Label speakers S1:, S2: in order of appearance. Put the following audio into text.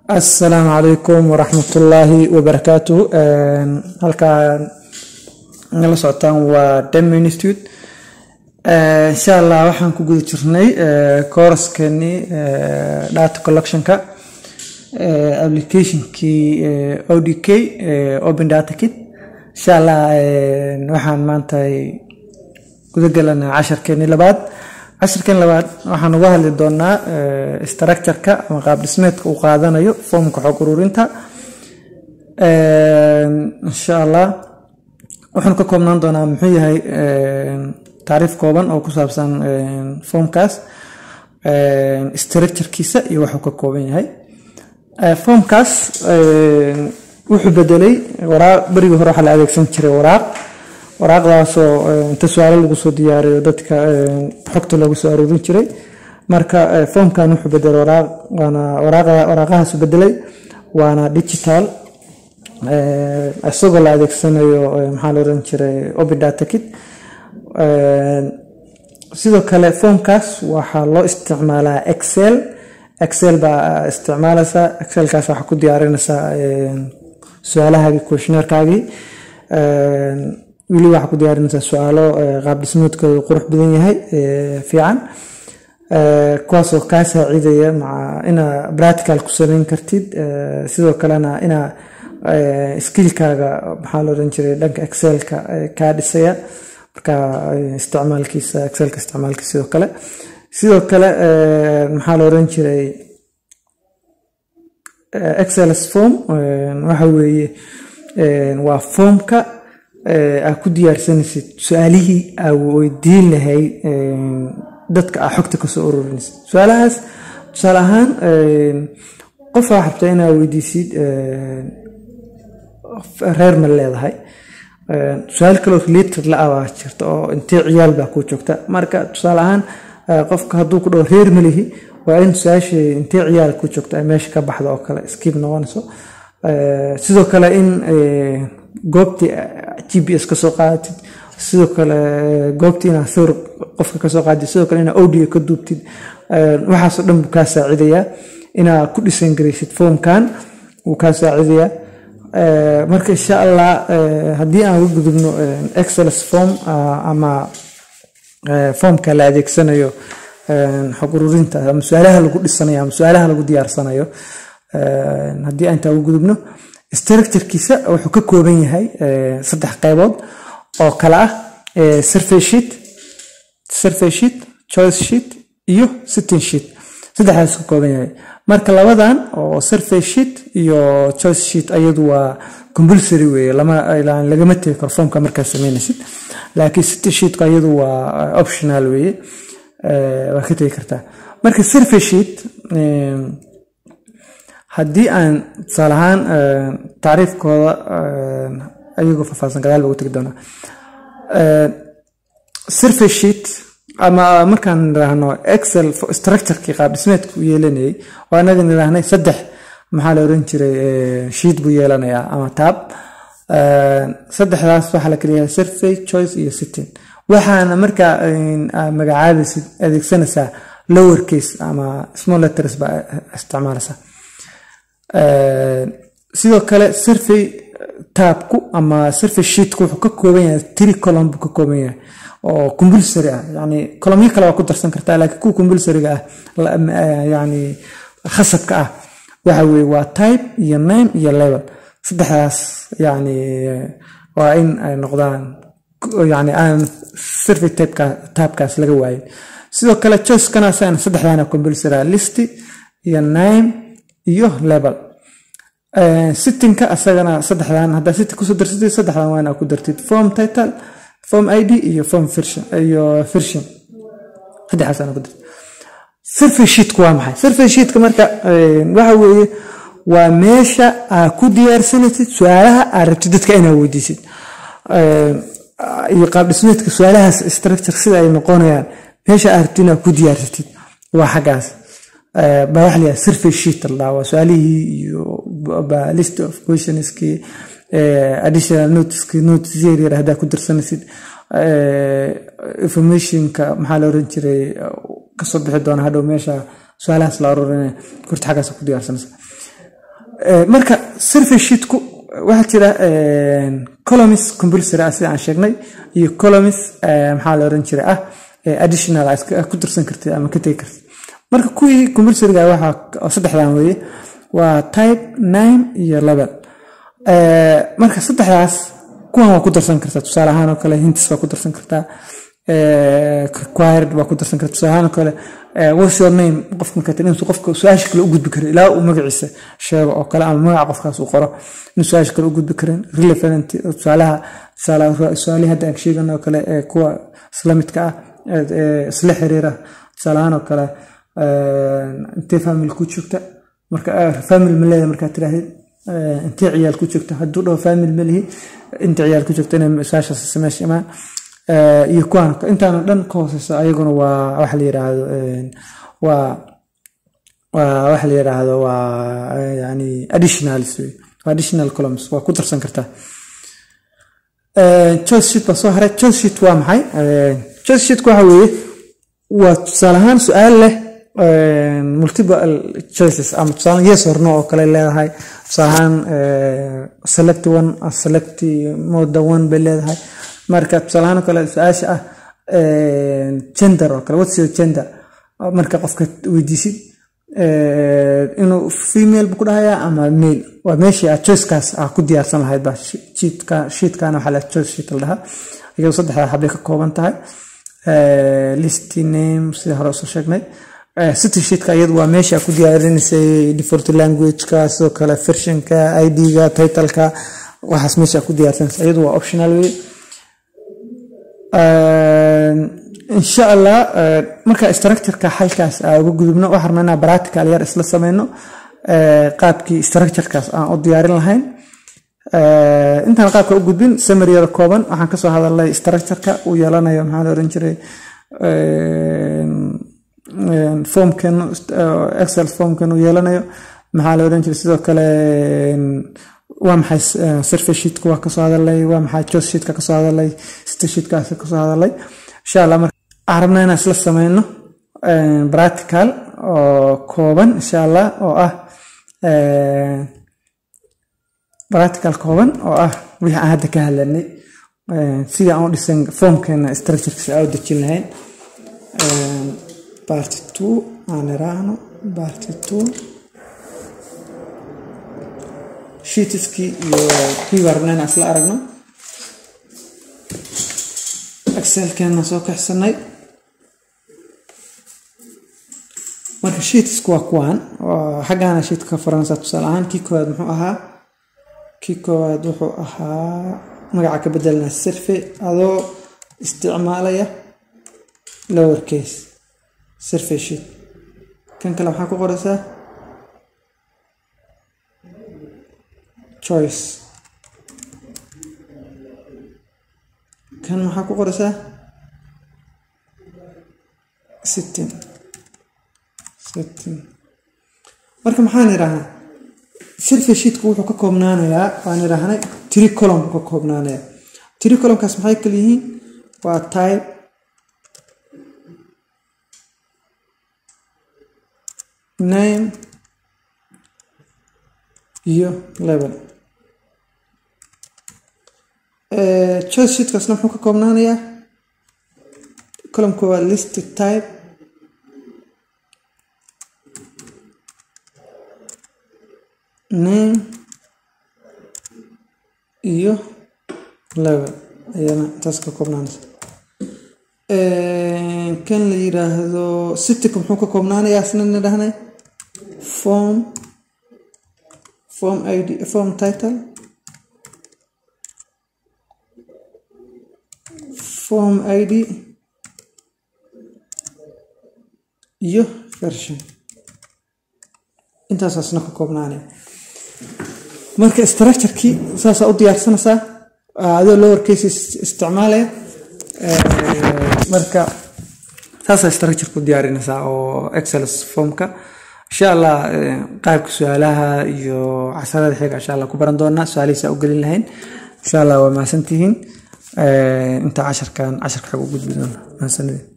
S1: asalaamu calaykum waraxmatullaahi wabarakaatu halkaan nala socotaan waa dem institute insha allah waxaan ku guda jirnay kooraskeenii data collectionka applicationkii odk open data kit insha allah waxaan maanta guda galanaa casharkeenii labaad cashirkan labaad waxaan uga hadli doonaa structureka ama qaab dhismeedka uu qaadanayo foomka xog ururinta insha allah wuxuunu ka koobnaan doonaa muxuu yahay taariif kooban oo ku saabsan foomkaas structurekiisa iyo waxuu ka kooban yahay foomkaas wuxuu bedelay waraaq berigii hore waxaa la adeegsan jiray waraaq waraaqdaasoo inta su-aalo lagu soo diyaariyo dadka xogta loogu soo aruurin jiray marka foomkan wuxuu bedelay waraaq waana waraaqahaasu bedelay waana digital isagoo la adeegsanayo maxaa la oran jiray open data kit sidoo kale foomkaas waxaa loo isticmaalaa excel excel baa isticmaalaysaa excelkaas waxaa ku diyaarinaysaa su-aalahaagii questionnairekaagii weli waxaa ku diyaarinaysaa su-aalo qaab dhismoodkooda qurux badan yahay fiican kuwaasoo kaa saacidaya maca inaa practical ku samayn kartid sidoo kalena inaa skillkaaga maxaa la oran jiray dhanka excelka kaa dhisaya marka isticmaalkiisa excelka isticmaalkiisa sidoo kale sidoo kale maxaa la oran jiray excels form waxa weeye waa foomka aa ku diyaarsanaysid su-aalihii aa weydiin lahayd dadka aa xogta kasoo ururinaysid su-aalahaas tusaale ahaan qofaa rabta inaa weydiisid reer ma leedahay su-aal kaloo related la abaa jirta oo intee ciyaal baa ku joogta marka tusaale ahaan qofka hadduu ku dhaho reer malihi waa in su-aashii intee ciyaal ku joogta ay meesha ka baxda oo kale skib noqonayso sidoo kale in goobtii g p s kasoo qaadatid sidoo kale goobtii inaa sawir qofka kasoo qaadid sidoo kale inaa audio ka duubtid waxaasoo dhan buu kaa saacidayaa inaa ku dhisan garaysid foomkan wuu kaa saacidayaa marka insha allah haddii aan uga gudubno excels form ama foomka la adeegsanayo xog ururinta ama su-aalaha lagu dhisanayo ama su-aalaha lagu diyaarsanayo haddii aan intaa uga gudubno structurekiisa wuxuu ka kooban yahay saddex qaybood oo kale ah survey sheet survey sheet choice sheet iyo sitting sheet saddexdaas ka kooban yahay marka labadan oo survey sheet iyo choice sheet ayadu waa compulsory weeye lama lagama tegi karo foomka markaad sameynaysid laakiin sitting sheetka ayadu waa optional weeye waa ka tegi kartaa marka survey sheet haddii aan tusaale ahaan taariifkooda ayagoo faahfaahsan gadaal ba ugu tegi doonaa survey sheet ama markaan niraahno excel structurekii qaab dhismeedka u yeelanayay oo anaga niraahnay saddex maxaa la oran jiray sheet buu yeelanayaa ama taab saddexdaas waxaa la kaliyahay survey choice iyo sitting waxaana markaa magacaabaysid adeegsanaysaa lower case ama small letters baa isticmaalaysaa sidoo kale survey taabku ama survey sheetku wuxuu ka kooban yahay tiri column buu ka kooban yahay oo compulsory ah yani columyo kale waa ku darsan kartaa laakiin kuwa compulsoryga ah yani khasabka ah waxa weye waa type iyo name iyo level saddexdaas yani waa in ay noqdaan yani aan survey taabkaas laga waayin sidoo kale choicekana asagana saddexdaana compulsory ah listy iyo name iyo level sittingka asagana saddexdan haddaa sitting kusoo darsatid saddexdan waa inaa ku dartid form title form id iyo form iyo version saddexdaas ana ku dartid survey sheetku waa maxay survey sheetka marka waxa weeye waa meesha aa ku diyaarsanaysid su-aalaha aad rabtid dadka inaa weydiisid iyo qaab dhismeedka su-aalahaas structure sida ay noqonayaan meesha aad rabtid inaad ku diyaarsatid waa xaggaas baa waxa la yidhaha survey sheet la waa su-aalihii iyo list of questionskii additional notice notice yaryar haddaa ku darsanaysid informationka maxaa la oran jiray kasoo bixi doona hadhow meesha su-aalahaas la aruurinaya kurta xaggaas ku diyaarsanaysa marka survey sheetku waxaa jira colomis compulsory ah sida aan sheegnay iyo colomis maxaa la oran jiray ah additional ku darsan kartid ama ka tegi kartid marka kuwii compulsoryga waxaa saddexdan weeye waa type nine iyo level marka saddexdaas kuwan waa ku darsan kartaa tusaale ahaan oo kale hintis waa ku darsan kartaa required waa ku darsan kartaa tusaale ahaan oo kale what's your name qofka markaa inuu qofka su-aasha kale u gudbi karo ilaa uu magaciisa sheego oo kale ama magaca qofkaas uu qoro inuu su-aasha kale u gudbi karin relevant tusaalaha tusaalaha hadda aan sheegano oo kale kuwa isla midka ah isla xiriira tusaale ahaan oo kale intee family ku joogta marka family ma leedahay markaa tiraahdeed intee ciyaal ku joogta hadduu dhaho family ma lihi inta ciyaal ku joogta inay su-aashaas meesha imaan iyo kuwaan intaana dhan ka hooseysa ayaguna waa waxa la yiraahdo waa waa waxa la yiraahdo waa yani additionals wey waa additional columns waa ku darsan kartaa choice sheet baa soo haray choice sheet waa maxay choice sheetku waxa weeye waa tusaale ahaan su-aal leh multiple choices ama tusaale yes or no oo kale leedahay tusaale ahaan select one select more than one bay leedahay marka tusaale ahaan oo kale su-aasha ah gender oo kale what's your gender marka qofka weydiisid inuu female bu ku dhahayaa ama male waa meeshii aad choicekaas aa ku diyaarsan lahayd baa sheetkana waxaa la choice sheet la dhahaa iyadoo saddexdaa xabbay ka kooban tahay listy name sida hore usoo sheegnay city sheetka iyadu waa meesha ku diyaarinaysay default languageka sidoo kale versionka id-ga titleka waxaas meesha ku diyaarsanaysa iyadu waa optional wey insha allah marka structureka xalkaas aan uga gudubno waxaan rabnaa inaan practical yar isla sameyno qaabkii structurekaas aan u diyaarin lahayn intaan qaabka u gudbin summary yar kooban waxaan kasoo hadalnay structureka uu yeelanayo maxaa la oran jiray formkan excel formkan uu yeelanayo maxaa la oran jiray sidoo kale waa maxay survey sheetka waa kasoo hadalay waa maxay choice sheetka kasoo hadalay sita sheetkaas kasoo hadalay insha allah marka waxaan rabnaa inaan isla sameyno practical oo kooban insha allah oo ah practical kooban oo ah wixii aan hadda ka hadlanay sida aan u dhisan formkeena structurekiisa aan u dejin lahayn party two aan iraahno party two sheetiskii iyo kii baa rabnaa inaan isla aragno excelkeena soo kaxsanay marka sheetisku waa kuwaan xaggaana sheetka ka faransa tusaale ahaan kii koowaad muxuu ahaa kii koowaad wuxuu ahaa magaca ka bedelnaa survey adoo isticmaalaya lower case survey sheet kan kale waxaa ku qoraysaa choice kan maxaa ku qoraysaa sittin sittin marka maxaan idhaahnaa survey sheetku wuxuu ka koobnaanayaa waan idhaahnay tiri column ka koobnaanaya tiri columnkaas maxay kala yihiin waa type name iyo level choice sheetkaasna muxuu ka koobnaanayaa columnka waa list type name iyo level ayana intaas ka koobnaanaysa kan la yiraahdo cityka muxuu ka koobnaanayaa isna nidhahnay form form id form title form id iyo version intaasaasna ka koobnaanaya marka structurekii saasaa u diyaarsanaysaa adoo lower case isticmaalaya marka saasaa structure ku diyaarinaysaa oo excel formka insha allah qaabka su-aalaha iyo casharada xiga insha allah ku baran doonaa su-aalihiisa u gelin lahayn insha allah waa mahadsantihiin inta casharkan casharka xag u gudbi doona mahadsanidin